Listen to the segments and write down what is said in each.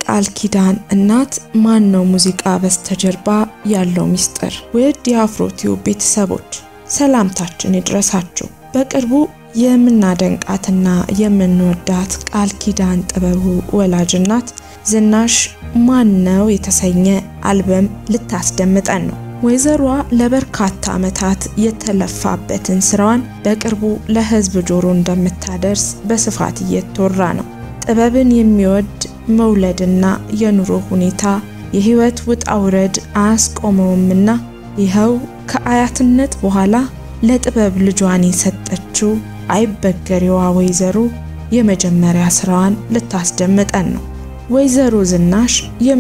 የቃል ኪዳን እናት ማን ነው? ሙዚቃ በስተጀርባ ያለው ሚስጥር። ውድ የአፍሮቲዩብ ቤተሰቦች ሰላምታችን ይድረሳችሁ። በቅርቡ የምናደንቃትና የምንወዳት ቃል ኪዳን ጥበቡ ወላጅ እናት ዝናሽ ማን ነው የተሰኘ አልበም ልታስደምጠን ነው። ወይዘሮዋ ለበርካታ ዓመታት የተለፋበትን ስራዋን በቅርቡ ለሕዝብ ጆሮ እንደምታደርስ በስፋት እየተወራ ነው። ጥበብን የሚወድ መውለድና የኑሮ ሁኔታ የህይወት ውጣ ውረድ አያስቆመውምና ይኸው ከአያትነት በኋላ ለጥበብ ልጇን የሰጠችው አይበገሬዋ ወይዘሮ የመጀመሪያ ስራዋን ልታስደምጠን ነው። ወይዘሮ ዝናሽ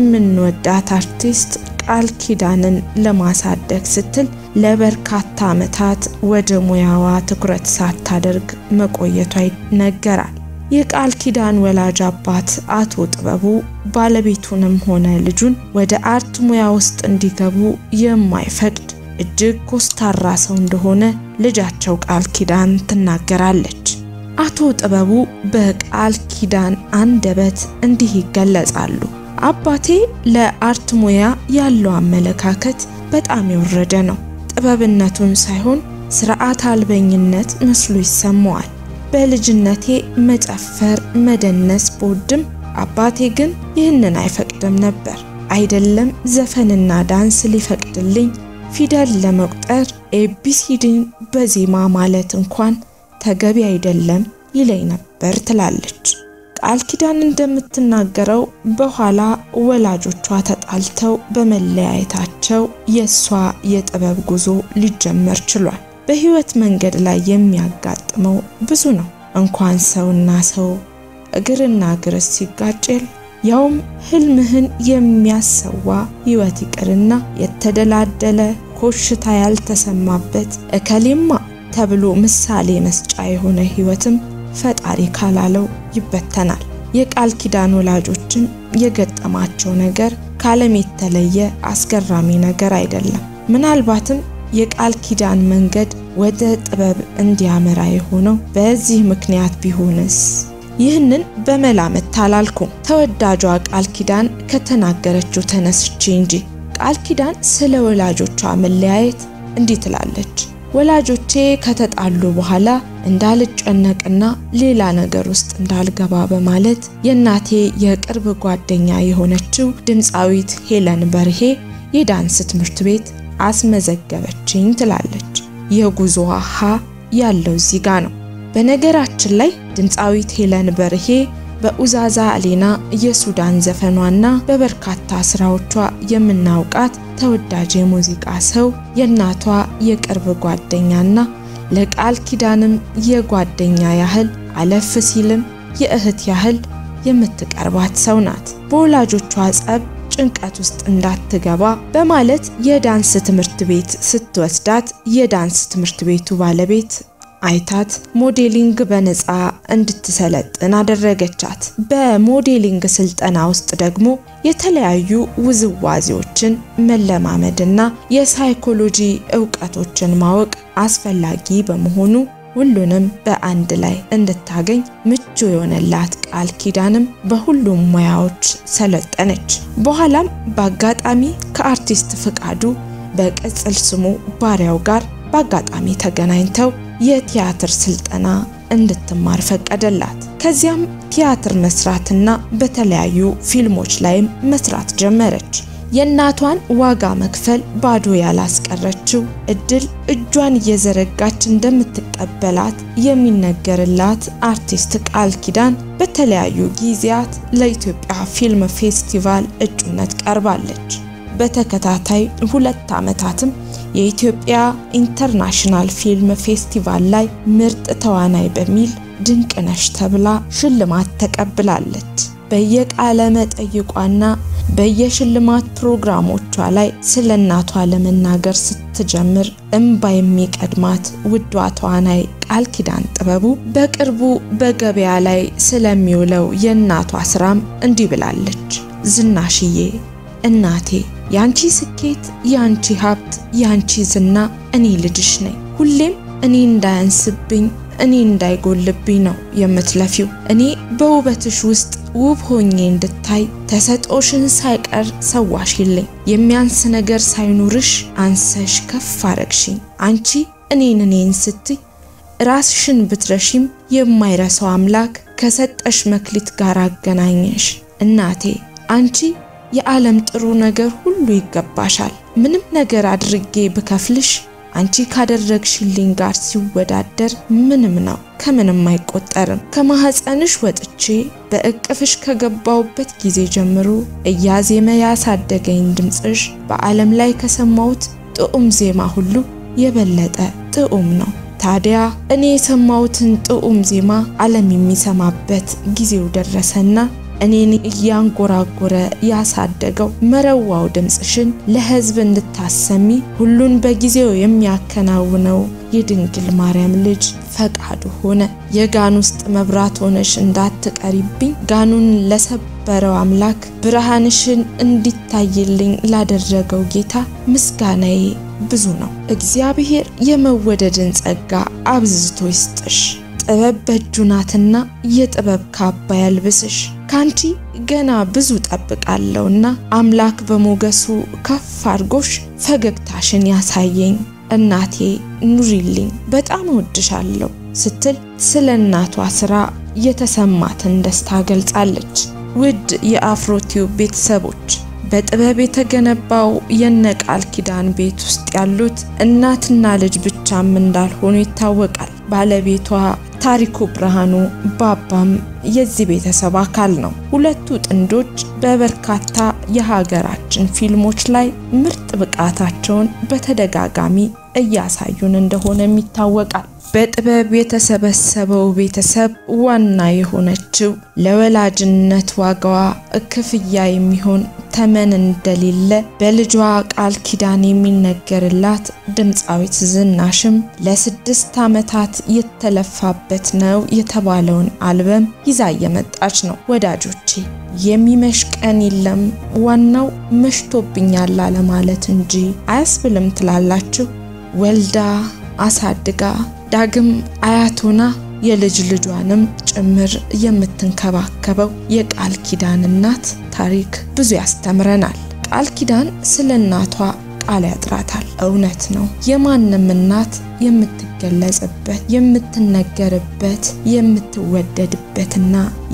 የምንወዳት አርቲስት ቃል ኪዳንን ለማሳደግ ስትል ለበርካታ ዓመታት ወደ ሙያዋ ትኩረት ሳታደርግ መቆየቷ ይነገራል። የቃል ኪዳን ወላጅ አባት አቶ ጥበቡ ባለቤቱንም ሆነ ልጁን ወደ አርት ሙያ ውስጥ እንዲገቡ የማይፈቅድ እጅግ ኮስታራ ሰው እንደሆነ ልጃቸው ቃል ኪዳን ትናገራለች። አቶ ጥበቡ በቃል ኪዳን አንደበት እንዲህ ይገለጻሉ። አባቴ ለአርት ሙያ ያለው አመለካከት በጣም የወረደ ነው። ጥበብነቱን ሳይሆን ስርዓት አልበኝነት መስሎ ይሰማዋል። በልጅነቴ መጨፈር፣ መደነስ በወድም አባቴ ግን ይህንን አይፈቅድም ነበር። አይደለም ዘፈንና ዳንስ ሊፈቅድልኝ ፊደል ለመቁጠር ኤቢሲዲን በዜማ ማለት እንኳን ተገቢ አይደለም ይለኝ ነበር ትላለች። ቃል ኪዳን እንደምትናገረው በኋላ ወላጆቿ ተጣልተው በመለያየታቸው የእሷ የጥበብ ጉዞ ሊጀመር ችሏል። በህይወት መንገድ ላይ የሚያጋጥመው ብዙ ነው። እንኳን ሰውና ሰው እግርና እግርስ ሲጋጭል ያውም ህልምህን የሚያሰዋ ህይወት ይቅርና የተደላደለ ኮሽታ ያልተሰማበት እከሌማ ተብሎ ምሳሌ መስጫ የሆነ ህይወትም ፈጣሪ ካላለው ይበተናል። የቃል ኪዳን ወላጆችም የገጠማቸው ነገር ከዓለም የተለየ አስገራሚ ነገር አይደለም። ምናልባትም የቃል ኪዳን መንገድ ወደ ጥበብ እንዲያመራ የሆነው በዚህ ምክንያት ቢሆንስ? ይህንን በመላምት አላልኩም። ተወዳጇ ቃል ኪዳን ከተናገረችው ተነስቼ እንጂ። ቃል ኪዳን ስለ ወላጆቿ መለያየት እንዲህ ትላለች። ወላጆቼ ከተጣሉ በኋላ እንዳልጨነቅና ሌላ ነገር ውስጥ እንዳልገባ በማለት የእናቴ የቅርብ ጓደኛ የሆነችው ድምፃዊት ሄለን በርሄ የዳንስ ትምህርት ቤት አስመዘገበችኝ ትላለች። የጉዞዋ ሀ ያለው እዚህ ጋ ነው። በነገራችን ላይ ድምፃዊት ሄለን በርሄ በኡዛዛ አሌና የሱዳን ዘፈኗና በበርካታ ስራዎቿ የምናውቃት ተወዳጅ የሙዚቃ ሰው የእናቷ የቅርብ ጓደኛና ለቃል ኪዳንም የጓደኛ ያህል አለፍ ሲልም የእህት ያህል የምትቀርባት ሰው ናት። በወላጆቿ ጸብ ጭንቀት ውስጥ እንዳትገባ በማለት የዳንስ ትምህርት ቤት ስትወስዳት የዳንስ ትምህርት ቤቱ ባለቤት አይታት ሞዴሊንግ በነፃ እንድትሰለጥን አደረገቻት። በሞዴሊንግ ስልጠና ውስጥ ደግሞ የተለያዩ ውዝዋዜዎችን መለማመድና የሳይኮሎጂ እውቀቶችን ማወቅ አስፈላጊ በመሆኑ ሁሉንም በአንድ ላይ እንድታገኝ ምቹ የሆነላት ቃል ኪዳንም በሁሉም ሙያዎች ሰለጠነች። በኋላም በአጋጣሚ ከአርቲስት ፍቃዱ በቅጽል ስሙ ባሪያው ጋር በአጋጣሚ ተገናኝተው የቲያትር ስልጠና እንድትማር ፈቀደላት። ከዚያም ቲያትር መስራትና በተለያዩ ፊልሞች ላይም መስራት ጀመረች። የእናቷን ዋጋ መክፈል ባዶ ያላስቀረችው እድል እጇን እየዘረጋች እንደምትቀበላት የሚነገርላት አርቲስት ቃል ኪዳን በተለያዩ ጊዜያት ለኢትዮጵያ ፊልም ፌስቲቫል እጩነት ቀርባለች። በተከታታይ ሁለት ዓመታትም የኢትዮጵያ ኢንተርናሽናል ፊልም ፌስቲቫል ላይ ምርጥ ተዋናይ በሚል ድንቅነሽ ተብላ ሽልማት ተቀብላለች። በየቃለ መጠይቋና በየሽልማት ፕሮግራሞቿ ላይ ስለ እናቷ ለመናገር ስትጀምር እምባ የሚቀድማት ውዷ ተዋናይ ቃል ኪዳን ጥበቡ በቅርቡ በገበያ ላይ ስለሚውለው የእናቷ ስራም እንዲህ ብላለች። ዝናሽዬ እናቴ ያንቺ ስኬት፣ ያንቺ ሀብት፣ ያንቺ ዝና እኔ ልጅሽ ነኝ። ሁሌም እኔ እንዳያንስብኝ እኔ እንዳይጎልብኝ ነው የምትለፊው። እኔ በውበትሽ ውስጥ ውብ ሆኜ እንድታይ ተሰጦሽን ሳይቀር ሰዋሽልኝ። የሚያንስ ነገር ሳይኖርሽ አንሰሽ ከፍ አረግሽኝ። አንቺ እኔን እኔን ስትይ ራስሽን ብትረሺም የማይረሳው አምላክ ከሰጠሽ መክሊት ጋር አገናኘሽ። እናቴ አንቺ የዓለም ጥሩ ነገር ሁሉ ይገባሻል። ምንም ነገር አድርጌ ብከፍልሽ አንቺ ካደረግሽልኝ ጋር ሲወዳደር ምንም ነው፣ ከምንም አይቆጠርም። ከማህፀንሽ ወጥቼ በእቅፍሽ ከገባውበት ጊዜ ጀምሮ እያዜመ ያሳደገኝ ድምፅሽ በዓለም ላይ ከሰማሁት ጥዑም ዜማ ሁሉ የበለጠ ጥዑም ነው። ታዲያ እኔ የሰማሁትን ጥዑም ዜማ ዓለም የሚሰማበት ጊዜው ደረሰና እኔን እያንጎራጎረ ያሳደገው መረዋው ድምፅሽን ለሕዝብ እንድታሰሚ ሁሉን በጊዜው የሚያከናውነው የድንግል ማርያም ልጅ ፈቃዱ ሆነ። የጋን ውስጥ መብራት ሆነሽ እንዳትቀሪብኝ ጋኑን ለሰበረው አምላክ ብርሃንሽን እንዲታይልኝ ላደረገው ጌታ ምስጋናዬ ብዙ ነው። እግዚአብሔር የመወደድን ጸጋ አብዝቶ ይስጥሽ። ጥበብ በእጁ ናትና የጥበብ ካባ ያልብስሽ። ካንቺ ገና ብዙ ጠብቃለሁና አምላክ በሞገሱ ከፍ አድርጎሽ ፈገግታሽን ያሳየኝ። እናቴ ኑሪልኝ፣ በጣም እወድሻለሁ ስትል ስለ እናቷ ስራ የተሰማትን ደስታ ገልጻለች። ውድ የአፍሮቲዩብ ቤተሰቦች በጥበብ የተገነባው የነ ቃል ኪዳን ቤት ውስጥ ያሉት እናትና ልጅ ብቻም እንዳልሆኑ ይታወቃል። ባለቤቷ ታሪኩ ብርሃኑ ባባም የዚህ ቤተሰብ አካል ነው። ሁለቱ ጥንዶች በበርካታ የሀገራችን ፊልሞች ላይ ምርጥ ብቃታቸውን በተደጋጋሚ እያሳዩን እንደሆነም ይታወቃል። በጥበብ የተሰበሰበው ቤተሰብ ዋና የሆነችው ለወላጅነት ዋጋዋ ክፍያ የሚሆን ተመን እንደሌለ በልጇ ቃል ኪዳን የሚነገርላት ድምፃዊት ዝናሽም ለስድስት ዓመታት የተለፋበት ነው የተባለውን አልበም ይዛ እየመጣች ነው። ወዳጆቼ የሚመሽ ቀን የለም ዋናው መሽቶብኛል አለማለት እንጂ አያስብልም ትላላችሁ። ወልዳ አሳድጋ ዳግም አያቶና የልጅ ልጇንም ጭምር የምትንከባከበው የቃል ኪዳን እናት ታሪክ ብዙ ያስተምረናል። ቃል ኪዳን ስለ እናቷ ቃል ያጥራታል። እውነት ነው። የማንም እናት የምትገለጽበት፣ የምትነገርበት፣ የምትወደድበትና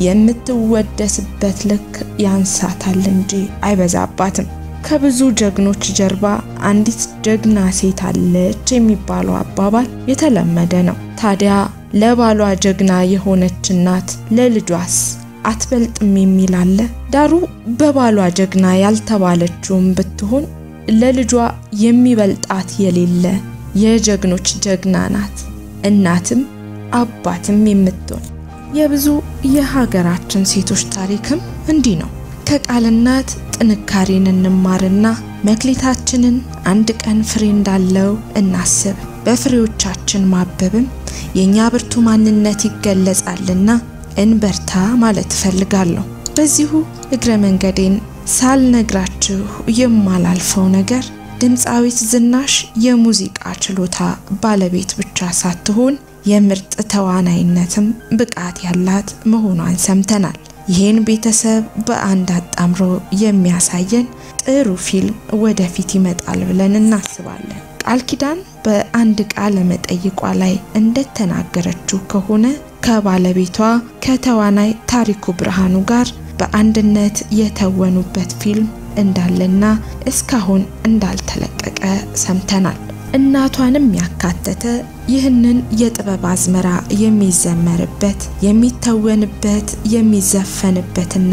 የምትወደስበት ልክ ያንሳታል እንጂ አይበዛባትም። ከብዙ ጀግኖች ጀርባ አንዲት ጀግና ሴት አለች የሚባለው አባባል የተለመደ ነው። ታዲያ ለባሏ ጀግና የሆነች እናት ለልጇስ አትበልጥም የሚል አለ። ዳሩ በባሏ ጀግና ያልተባለችውም ብትሆን ለልጇ የሚበልጣት የሌለ የጀግኖች ጀግና ናት። እናትም አባትም የምትሆን የብዙ የሀገራችን ሴቶች ታሪክም እንዲህ ነው። ከቃል እናት ጥንካሬን እንማርና መክሊታችንን አንድ ቀን ፍሬ እንዳለው እናስብ። በፍሬዎቻችን ማበብም የእኛ ብርቱ ማንነት ይገለጻልና እንበርታ ማለት እፈልጋለሁ። በዚሁ እግረ መንገዴን ሳልነግራችሁ የማላልፈው ነገር ድምፃዊት ዝናሽ የሙዚቃ ችሎታ ባለቤት ብቻ ሳትሆን የምርጥ ተዋናይነትም ብቃት ያላት መሆኗን ሰምተናል። ይህን ቤተሰብ በአንድ አጣምሮ የሚያሳየን ጥሩ ፊልም ወደፊት ይመጣል ብለን እናስባለን። ቃል ኪዳን በአንድ ቃለ መጠይቋ ላይ እንደተናገረችው ከሆነ ከባለቤቷ ከተዋናይ ታሪኩ ብርሃኑ ጋር በአንድነት የተወኑበት ፊልም እንዳለና እስካሁን እንዳልተለቀቀ ሰምተናል። እናቷንም ያካተተ ይህንን የጥበብ አዝመራ የሚዘመርበት የሚተወንበት የሚዘፈንበትና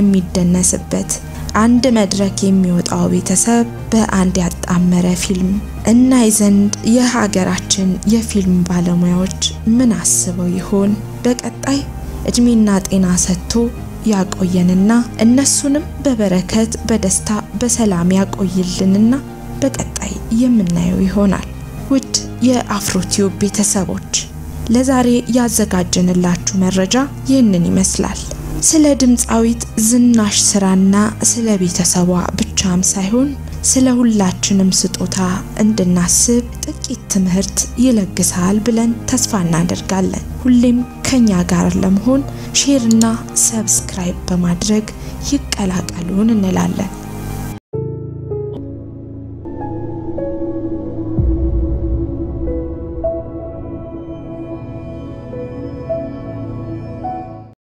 የሚደነስበት አንድ መድረክ የሚወጣው ቤተሰብ በአንድ ያጣመረ ፊልም እናይ ዘንድ የሀገራችን የፊልም ባለሙያዎች ምን አስበው ይሆን? በቀጣይ እድሜና ጤና ሰጥቶ ያቆየንና እነሱንም በበረከት በደስታ በሰላም ያቆይልንና በቀጣይ የምናየው ይሆናል። ውድ የአፍሮቲዩብ ቤተሰቦች ለዛሬ ያዘጋጀንላችሁ መረጃ ይህንን ይመስላል። ስለ ድምፃዊት ዝናሽ ስራና ስለ ቤተሰቧ ብቻም ሳይሆን ስለ ሁላችንም ስጦታ እንድናስብ ጥቂት ትምህርት ይለግሳል ብለን ተስፋ እናደርጋለን። ሁሌም ከኛ ጋር ለመሆን ሼርና ሰብስክራይብ በማድረግ ይቀላቀሉን እንላለን።